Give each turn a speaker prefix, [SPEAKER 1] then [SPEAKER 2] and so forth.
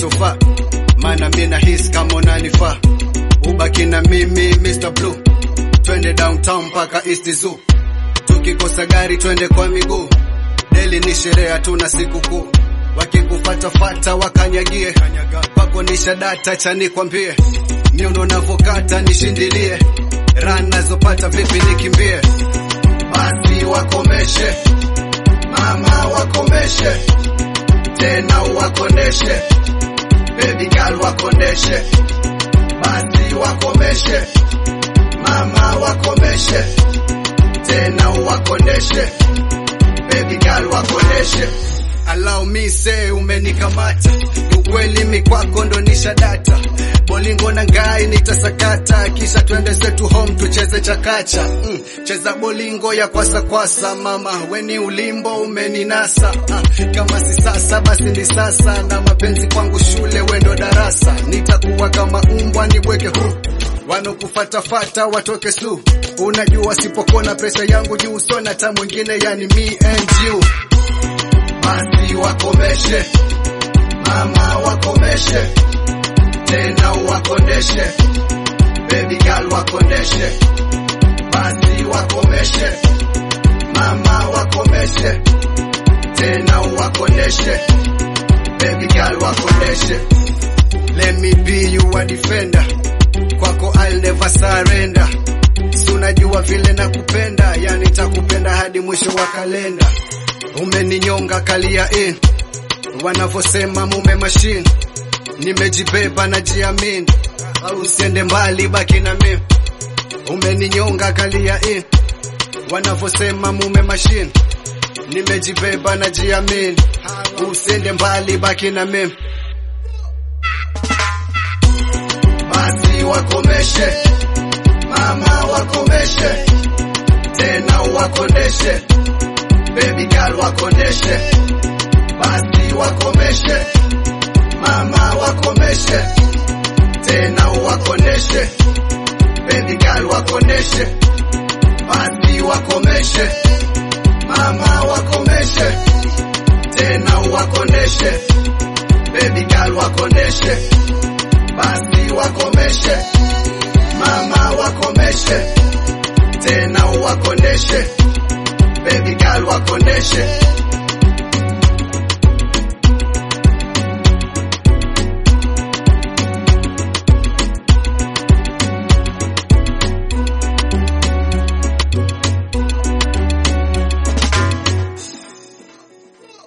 [SPEAKER 1] sofa, maana mi nahisi kama unanifaa. Ubaki na mimi Mr. Blue, twende downtown mpaka East Zoo. Tukikosa gari twende kwa miguu, deli ni sherehe, hatuna sikukuu. Wakikufatafata wakanyagie, kwako nisha data cha nikwambie, miuno navokata nishindilie, ran nazopata vipi nikimbie, basi wakomeshe mama wakomeshe tena wakoneshe baby girl wakoneshe basi wakomeshe mama wakomeshe tena wakoneshe baby girl wakoneshe allow me say umenikamata ni ukweli mi kwako ndo nisha data bolingo na ngai nitasakata kisha twende zetu home tucheze chakacha mm, cheza bolingo ya kwasa kwasa mama weni ulimbo umeninasa ah, kama si sasa basi ni sasa na mapenzi kwangu shule wendo darasa nitakuwa kama umbwa nibweke huru wanokufatafata watoke su unajua sipokona pesa yangu juu sona hata mwingine yani me and you basi wakomeshe mama wakomeshe tena wakoneshe baby girl wakoneshe basi wakomeshe mama wakomeshe tena wakoneshe baby girl wakoneshe let me be you a defender kwako I'll never surrender si unajua vile nakupenda yani takupenda hadi mwisho wa kalenda umeninyonga kalia in wanavyosema mume machine nimejibeba na jiamini au usiende mbali baki na mimi umeninyonga kalia in wanavyosema mume machine nimejibeba na jiamini usiende mbali baki na mimi basi wakomeshe mama wakomeshe tena wakoneshe baby girl wakoneshe basi wakomeshe mama wakomeshe tena wakoneshe baby girl wakoneshe basi wakomeshe mama wakomeshe tena wakoneshe baby girl wakoneshe basi wakomeshe mama wakomeshe tena wakoneshe baby girl wakoneshe